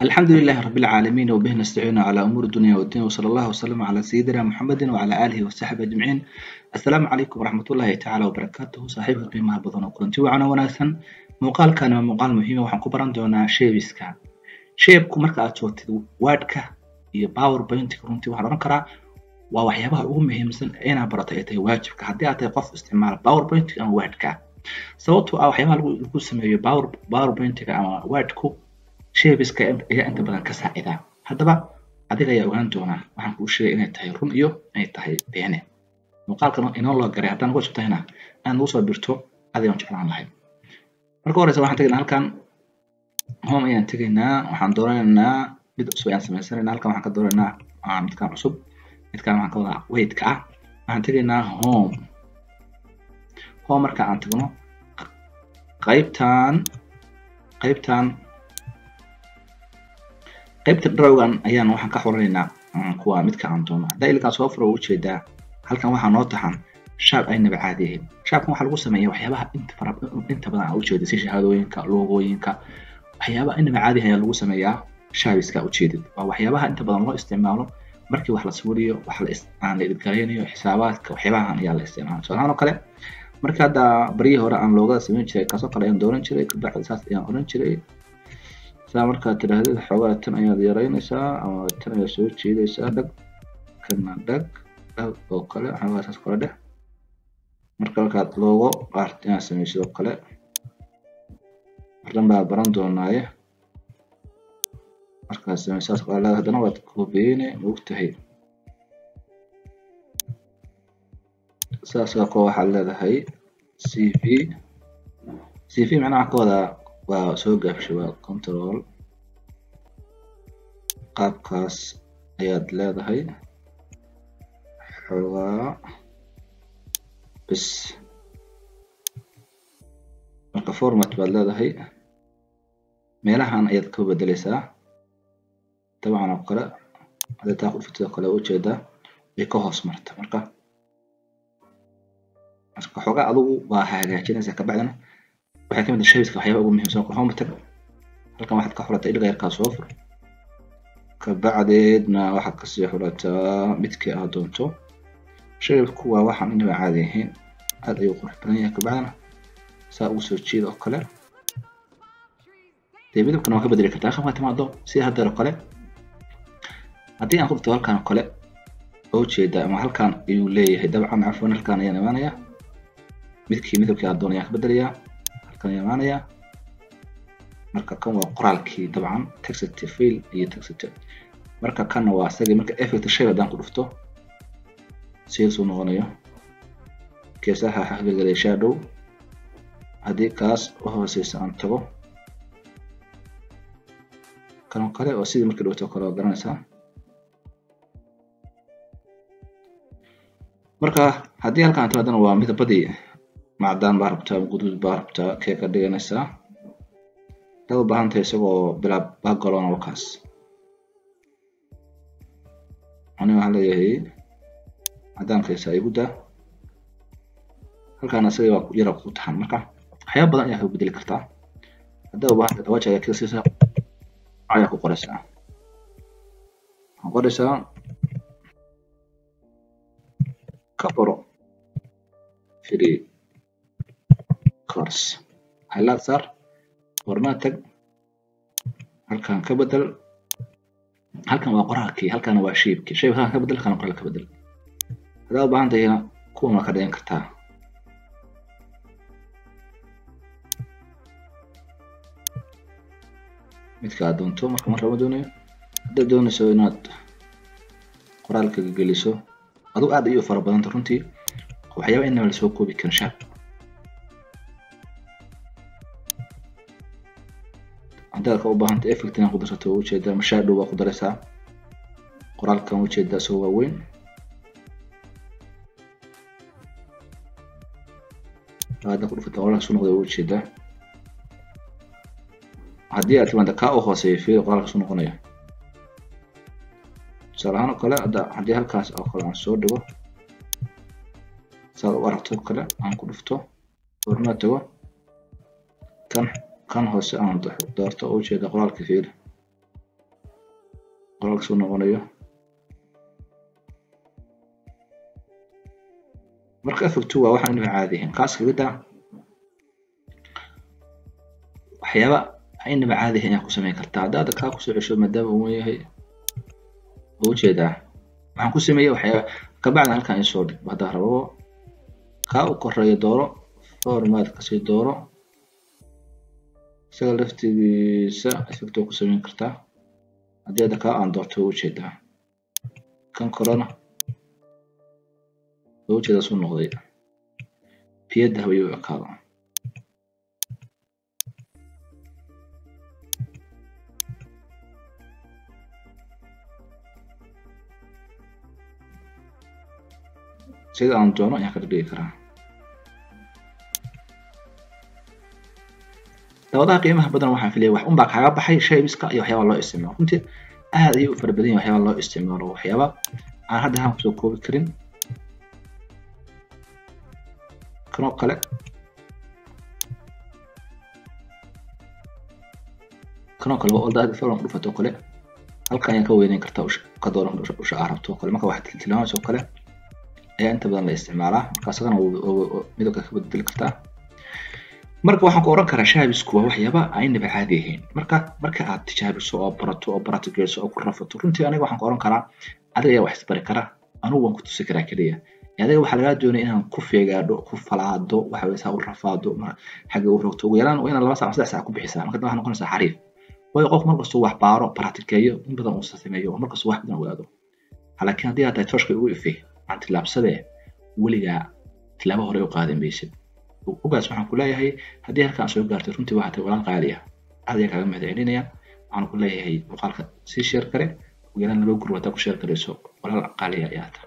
الحمد لله رب العالمين وبه نستعين على أمور الدنيا والدين وصلى الله وسلم على سيدنا محمد وعلى آله وصحبه أجمعين السلام عليكم ورحمة الله تعالى وبركاته صاحبك qiimaha badan oo kulanti wacan oo wanaagsan muuqaalkan waa muuqaal muhiim waxaan ku baran doonaa shapeska shapeku marka aad joogtid wordka iyo powerpointka runtii waxaan oran karaa waa waxyaabaha ugu muhiimsan inaad barato ay tahay waajibka haddii aad tahay qof isticmaala powerpointka ama wordka sababtoo ah waxyaabaha lagu sameeyo powerpointka ama wordku shapeska ayaa inta badan ka saacida haddaba adiga ayaa ogaan doonaa waxaan kuu sheegay inay tahay run iyo inay tahay beene muuqaalkan inoo loo garay haddaan uga sugtahayna aad nagu soo birto adigaan jeclaan lahay marka horeysa waxaan tegaynaa halkan home ayaan tegaynaa waxaan doonaynaa mid cusub ayaan samaysanaynaa halkan waxaan ka doonaynaa midkaan cusub midkaan waxaan ka wadaa weightka ah waxaan tegaynaa home home marka aan tagno qaybtan qaybtan qaybta drawgan ayaan waxaan ka xoranaynaa kuwa midka aan doono haddaa ilkaan soo furo ujeedaa halkan waxaa noo taxan shaab aynaba caadi ahayn shaabkan waxaa lagu sameeya waxyaabaha inta fara inta badan aa ujeedid si shahaadooyinka loogooyinka waxyaabaha inaba caadi ayaa lagu sameeyaa shaabiska ujeedid waa waxyaabaha inta badan loo isticmaalo markii wax la sawiriyo wax la aan la idgaraynayo xisaabaadka waxyaabahan ayaa la isticmaala tusaalahaan oo kale marka hadda baryihii hore aan loogada samayn jiray kaasoo kale ayaan dooran jiray kabacdi saas ayaan oran jiray saa markaad tidhaahdid xoogaa tan ayaad yaraynaysaa ama tan ayaad soo jeedaysaa dhag kana dhag dhag oo kale xoogaa saas kale dheh marka markaad loogo art inaad samaysid oo kale mardan baa baran doonaaye markaad samaysaas kale haddana waad koobiyeyne ma ogtahay saasoo kale waxaad leedahay cv cv macnaha ka wadaa waa soo gaabshay waa control qaabkaas ayaad leedahay xoogaa bis marka format baad leedahay meelahan ayaad ka bedeleysaa dabcan oo kale hadii taa kudhufitid oo kale ujeedaa way ka hoos marta marka marka xoogaa adugu waa hagaajinaysaa kabacdina waxay kamid tahay shabiska waxyaaba ugu muhiimsan oo home tag halkan waxaad ka xulataa iliga yarkaa soo fur kabacdeedna waxaad kasii xulataa midkii aad doonto shabibku waa waxaan inaba caadi ahayn aad ayuu qurux badan yahay kabacdina saa ugu soo jeeda oo kale dee midabkana waa ka bedeli kartaa halkan waa timaado sida haddeer oo kale haddii aan ku dhigto halkan oo kale oo ujeeda ama halkan ayuu leeyahay dabcan cafwan halkan ayaan imaanayaa midkii midabkii aad doonayaan ka bedelayaa halkan ayaan imaanayaa marka kan waa qoraalkii dabcan texit fail iyo texit marka kanna waa isagii marka effect shay haddaan ku dhufto sidaasuu noqonayo geesaha waxaa ka gelgelaya shadow haddii kaas u hooseysa aan tago kanoo kale oo sidii markii dhowto kale waa garanaysaa marka haddii halkaan timaadana waa midabadii macdaan baa rabtaa guduud baa rabtaa kee ka dhiganaysaa hadaad u baahan tahay isagoo bilaa background wakaas aniga waxaan leeyahay cadaankaysa igu daa halkaan isaga waa yara ku taxan marka waxyaaba badan ayaa ka bedeli kartaa haddaa u baahan tahay dawaja ayaa kisiisa ayaa ku qoraysaa waxaan qoraysaa ka baro free course highlight saar format tag halkan ka bedel halkan waa qoraalkii halkan waa shaybkii shayb halkan ka bedel halkan qoraal ka bedel haddaa u baahan tahayna kuwan waa ka dhigan kartaa midka aad doonto marka mar lama doonayo haddaad doonayso inaad qoraalka geliso aduu aad ayuu fara badanta runtii waxyaaba inaba lasoo koobi karin shaab haddaad ka u baahanta effect inaad ku darsato waa ujeedaa mashaadhow waa ku daraysaa qoraalkan ujeedaa isagoo waaweyn hadda ku dhufata qoraalka soo noqday waa ujeedaa haddii aad timaada kaa u hooseeyo fiir qoraalka soo noqonaya tusaale ahaan oo kale hadda haddii halkaas oo kale aan soo dhigo saad u aragto kale aan ku dhufto horna tago kan kan hoose aan doorto oo ujeeda qoraalka fiir qoraalka soo noqonayo marka effect waa waxaan inaba caadi ahayn kaas kaga daa waxyaaba inaba caadi ahayn ayaa ku samayn kartaa hadda hadda kaa kusoo cesho maadaama uu yahay waa ujeedaa waxaan ku sameeyey waxyaaba kabacdi halkan isoo dhig haddaa rabo kaa u koreeya dooro format kasii dooro isaga laftigiisa effect waa ku samayn kartaa haddii hadda kaa aan doorto waa ujeedaa kan korena waa ujeedaa suu noqday biyadda hawaye u ekaado sida aan doono ayaan kala dhigi karaa dabadaha qiimaha badan waxaan filaya wax unbaa kaaga baxay shaybiska iyo waxyaaba loo isticmaalo runtii aad ayay u fara badan yihin waxyaaba loo isticmaalo waxyaaba aan hadda haan kusoo koobi karin kanoo kale kanoo kale waa olda falan kudhufato kale halka ayaan ka weyneyn kartaa ka dooran usha aa rabto kale marka wax tiltilmaamayso kale ayaa inta badan la isticmaalaa marka isagana midabka ka bedeli kartaa marka waxaan ku oran karaa shaabisku waa waxyaaba aynaba caadi ahayn marka marka aad tijaabiso oo barato oo baratigeyso oo ku rafato runtii aniga waxaan ku oran karaa adiga ayaa wax isbari kara anugu waan ku tusi karaa keliya adiga waxaa lagaa doonaya inaan ku feegaadho ku falaado waxa weye saa u rafaado xagga u rogto ugu yaraan waa inaad laba saac saddex saac ku bixisaa marka waxaa noqonaysaa xariif waayo qof markastuu wax baaro baratigeeyo in badan uu sameeyo oo markastuu wax badan ogaado laakiin haddii aad tahay tooshka ugu ifay aan tillaabsadee weligaa tilaabo hore u qaadan maysid ogaas waxaan ku leeyahay haddii halkaan soo gaartay runtii waxaa tahay walaal qaali ah aad ayaa kaaga mahad celinaya waxaan ku leeyahay muuqaalka sii sheer kare ugu yaraan laba gurub haddaa ku sheer garayso walaal qaaliya ayaa tahay